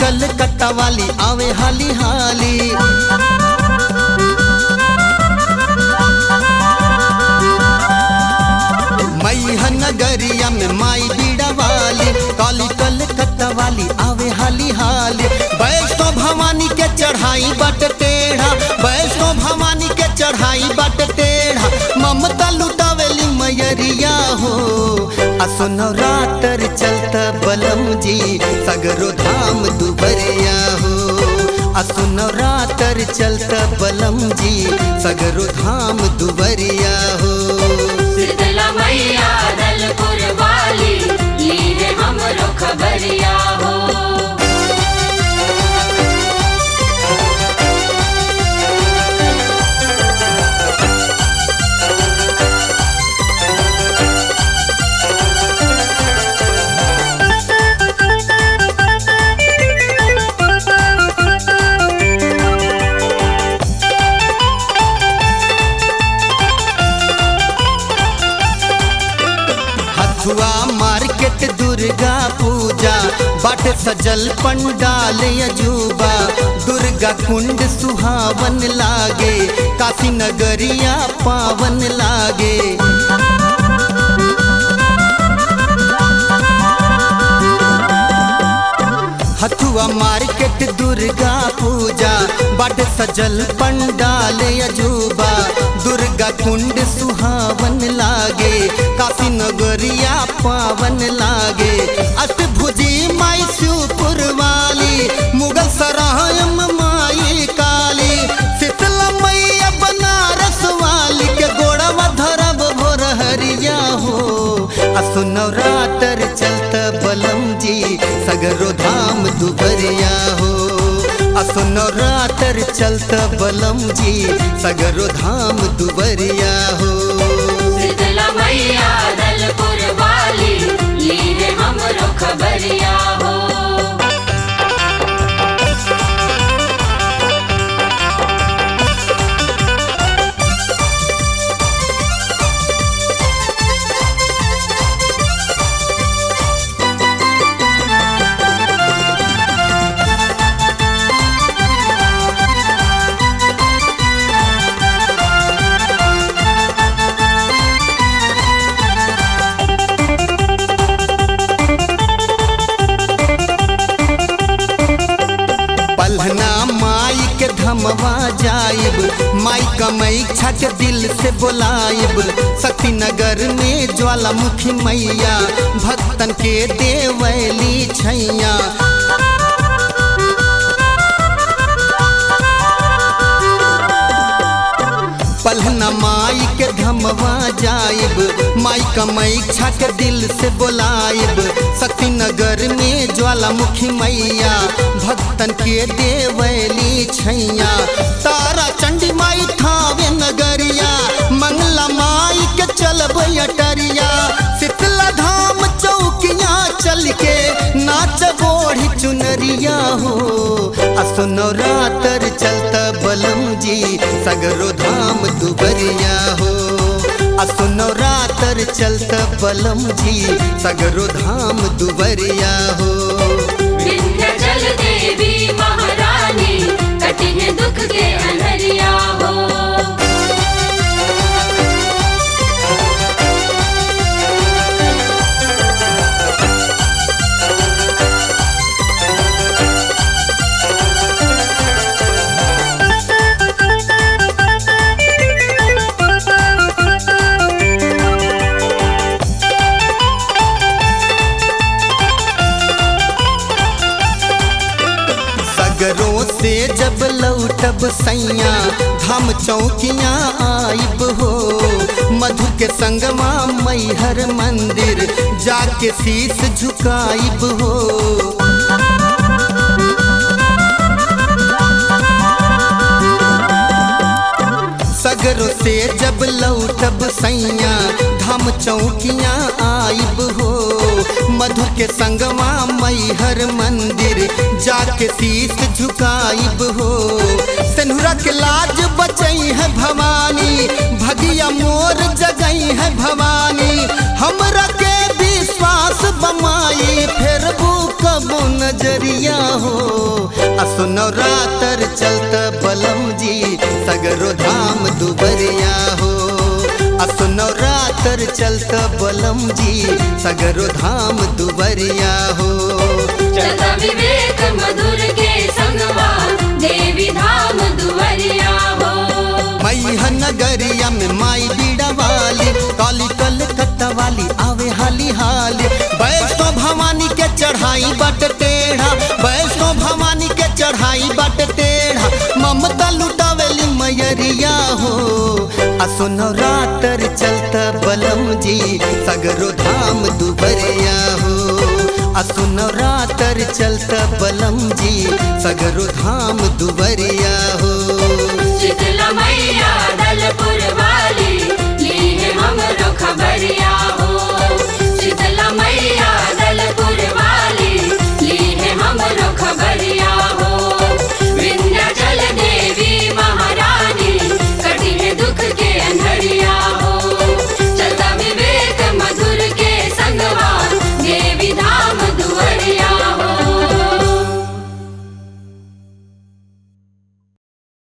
कलकत्ता वाली आवे हाली हाली मैया नगरिया में माई बीड़ा वाली काली कलकत्ता वाली आवे हाली हाली वैष्णो भवानी के चढ़ाई बट टेढ़ा वैष्णो भवानी के चढ़ाई बट टेढ़ा ममता लुटावेली मैयरिया हो असुनो रातर चलता बलम जी सगरो धाम दुबरिया हो असुनो रातर चलता बलम जी सगरो धाम दुबरिया हो शीतला मैया दलपुर वाली लीने हमरो खबरिया हो हथुआ मार्केट दुर्गा पूजा बाट सजल पंडाल अजूबा दुर्गा कुंड सुहावन लागे काशी नगरिया पावन लागे हथुआ मार्केट दुर्गा पूजा बाट सजल पंडाल अजूबा दुर्गा कुंड सुहावन लागे काशी नगरिया पावन लागे अष्टभुजी माई शिवपुर वाली मुगल सरायम माई काली शीतला मैया बनारस वाली के गोड़वा धरब भोर हरिया हो असुनो रातर चलत बलम जी सगरो धाम दुबरिया हो असुनो रातर चलत बलम जी सगरो धाम दुबरिया हो शीतला मैया दलपुर वाली लीने हमरो खबरिया हो पलहना माई के धमवा जाइब माई कमई छक दिल से बोलाइब शक्ति नगर में ज्वालामुखी मैया भक्तन के देवैली छैया पलहना माई के धमवा जाइब माई कमई छक दिल से बोलाइब शक्ति नगर में ज्वालामुखी मैया भक्तन के देवैली छैया तारा चंडी माई थावे नगरिया मंगला माई के चलब अटरिया शीतला धाम चौकिया चल के नाच बोढ़ी चुनरिया हो असुनो रातर चलता बलम जी सगरो धाम दुबरिया हो असुनो रातर चलता बलम जी सगरो धाम दुबरिया हो विंध्याचल देवी महारानी कठिन दुख के अनहरिया हो सगरों से जब लौटब सैया धाम चौकियाँ आइब हो मधु के संगमा मैहर मंदिर जाके शीस झुकाइब हो सगरों से जब लौटब सैया धाम चौकियाँ आइब हो मधु के संगमा मैहर मंदिर जाके शीस झुकाइब हो सेनुरा के लाज बचई है भवानी भगिया मोर जगई है भवानी हमरा के विश्वास बमाई फिर भूख कबो नजरिया हो असुनो रातर चलत बलम जी सगरो धाम दुबरिया हो असुनो रातर चलत बलम जी सगरो धाम दुबरिया हो चलता विवेक मधुर के संगवा देवी धाम दुवरिया हो मैया नगरिया में माई बीड़ा वाली काली कलकत्ता वाली आवे हाली हाली वैष्णो भवानी के चढ़ाई बट टेढ़ा वैष्णो भवानी के चढ़ाई बट टेढ़ा ममता लुटावेली मैयरिया हो असुनो रातर चलता बलम जी सगरो धाम दुबरिया हो असुनो रातर चलता बलम जी सगरो धाम दुबरिया हो शीतला मैया दल